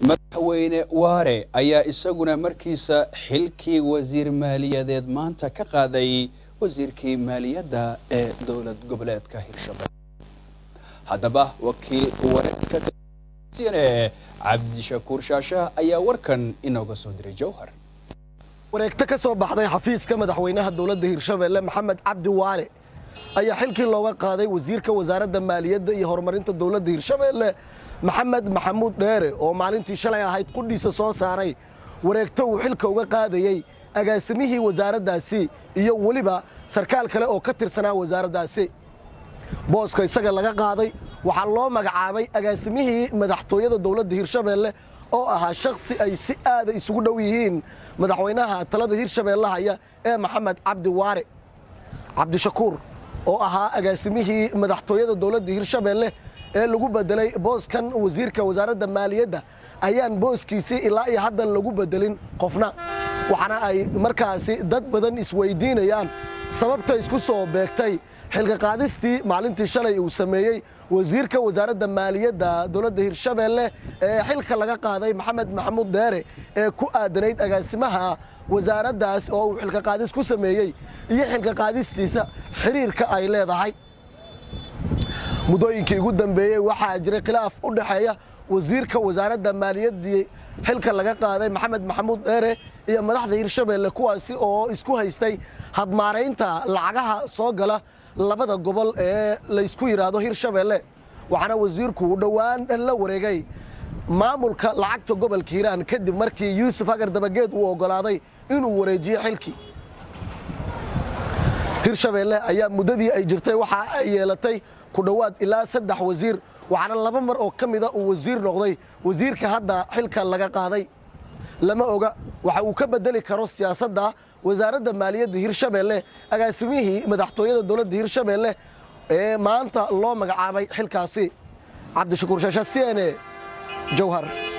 madaxweyne waare ayaa isaguna markiisa xilkii wasiir maaliyadeed maanta ka qaaday wasiirkii maaliyadda ee dowlad goboleedka hirshabelle haddaba wakiil wareedka cne cabdishakuur shaasha ayaa warkan inooga soo diray jowhar wareegto ka soo baxday xafiiska madaxweynaha dowladda hirshabelle maxamed cabdi waare ayaa xilkii looga qaaday wasiirka wasaaradda maaliyadda iyo horumarinta dowladda hirshabelle maxamed maxamuud dheere oo maalintii shalay ahayd qudhiisa soo saaray wareegto uu xilka uga qaadayey agaasimihii wasaaraddaasi iyo weliba sarkaal kale oo ka tirsanaa wasaaraddaasi booska isaga laga qaaday waxaa loo magacaabay agaasimihii madaxtooyada dowladda hirshabelle oo ahaa shakhsi ay si aada isugu dhow yihiin madaxweynaha talada hirshabelle haya ee maxamed cabdi waare cabdishakuur oo ahaa agaasimihii madaxtooyada dowladda hirshabelle ee lagu bedelay booskan wasiirka wasaaradda maaliyadda ayaan booskiisii ilaa iyo haddan lagu bedelin qofna waxaana ay markaasi dad badan isweydiinayaan sababta isku soo beegtay xilka qaadistii maalintii shalay uu sameeyey wasiirka wasaaradda maaliyadda dowladda hirshabelle ee xilka laga qaaday maxamed maxamuud dheere ee ku aadanayd agaasimaha wasaaraddaas oo uu xilka qaadis ku sameeyey iyo xilka qaadistiisa xiriirka ay leedahay muddooyinkii ugu dambeeyey waxaa jiray khilaaf u dhexeeya wasiirka wasaaradda maaliyaddii xilka laga qaaday maxamed maxamuud dheere iyo madaxda hirshabelle kuwaasi oo isku haystay hadmaaraynta lacagaha soo gala labada gobol ee laysku yidhaahdo hirshabelle waxaana wasiirku dhowaan la wareegay maamulka lacagta gobolka hiiraan kadib markii yuusuf hagar dabageed uu oggolaaday inuu wareejiyo xilkii hirshabelle ayaa muddadii ay jirtay waxa ay yeelatay ku dhowaad ilaa saddex wasiir waxaana laba mar oo ka mida uu wasiir noqday wasiirka hadda xilka laga qaaday lama oga waxa uu ka bedeli karo siyaasadda wasaaradda maaliyadda hirshabelle agaasimihii madaxtooyada dowladda hirshabelle ee maanta loo magacaabay xilkaasi cabdishakuur shaasha c n e jowhar